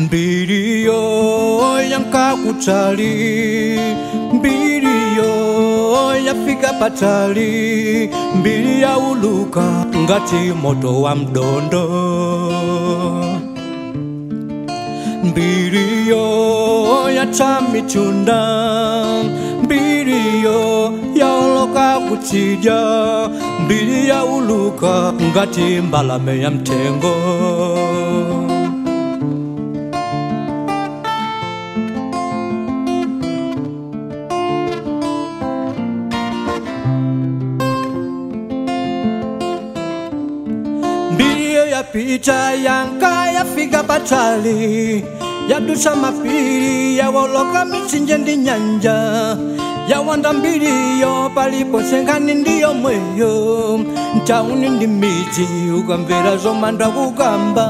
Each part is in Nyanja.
mbiriyo yankakutali mbiriyo yafika patali mbiri yauluka ngati moto wa mdondo mbiriyo yacha michunda mbiriyo yaoloka kutsidya mbiri yauluka ngati mbalame ya mtengo mbiriyo yapita yanka yafika patali yadusha mapiri yawoloka mitsinje ndi nyanja yawanda mbiriyo palipo senkani ndiyo mweyo ntauni ndi midzi ukamvera zomanda kukamba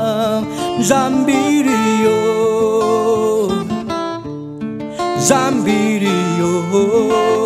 zambiriyo zambiriyo